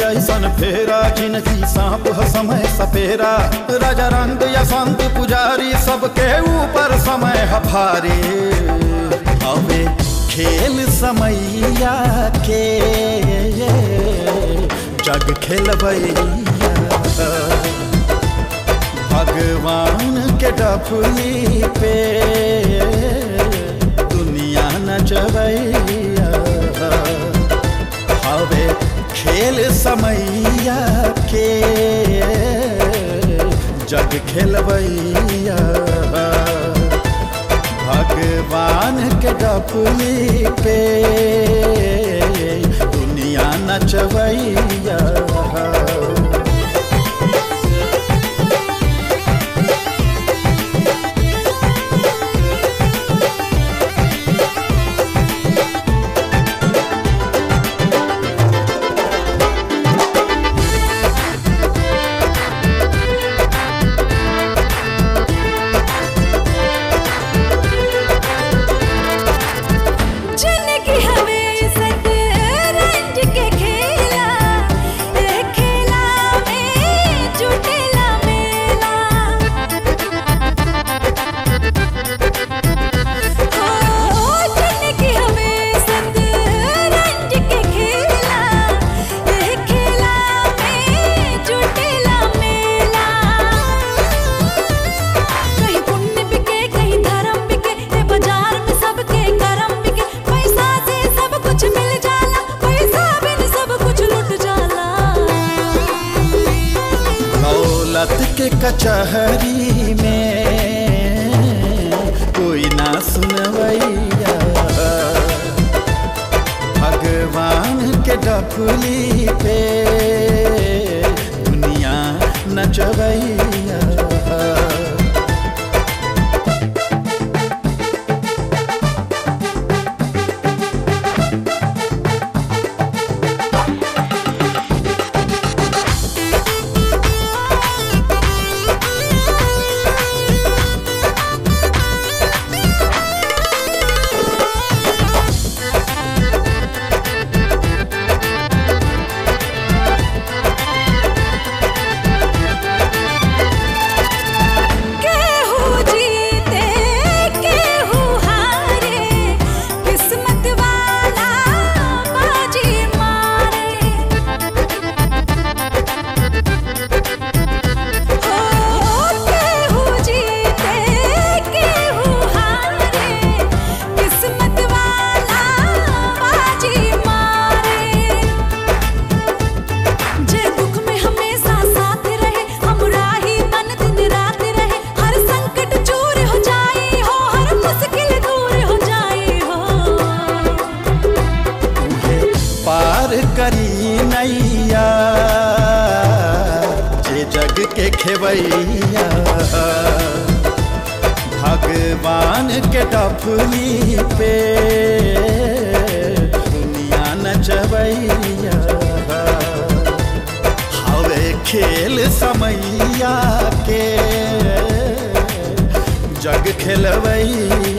ऐसन फेरा जिनकी सांप ह समय सपेरा राजा रंग या संत पुजारी सबके ऊपर समय ह भारी हवे खेल समैया के जग खेलबैया भगवान के डफली पे दुनिया नचबैया हवे खेल समैया के जग खेलबैया भगवान के डफली पे दुनिया नचबैया जिनकी हवे सत रंज के खेला ए खेला में जुटेला मेला ओ जिनकी हवे सत रंज के खेला ए खेला में जुटेला मेला कहीं पुण्य बिके कहीं धर्म बिके ए बाजार में सबके करम बिके पैसा से सब कुछ मिल जाला पैसा बिन सब कुछ लुट जाला दौलत के कचहरी में कोई ना सुनवैया भगवान के डफली पे दुनिया नचबैया केहू जीते केहू हारे किस्मत वाला बाजी मारे हो केहू जीते केहू हारे किस्मत वाला बाजी मारे जे दुख में हमेशा साथ रहे हमरा ही तन दिन रात रहे हर संकट चूर हो जाए हो हर मुश्किल दूर हो जाए हो उहे पार करी नैया जे जग के खेवैया भगवान के डफली पे दुनिया नचबैया हवे खेल समैया के जग खेलबैया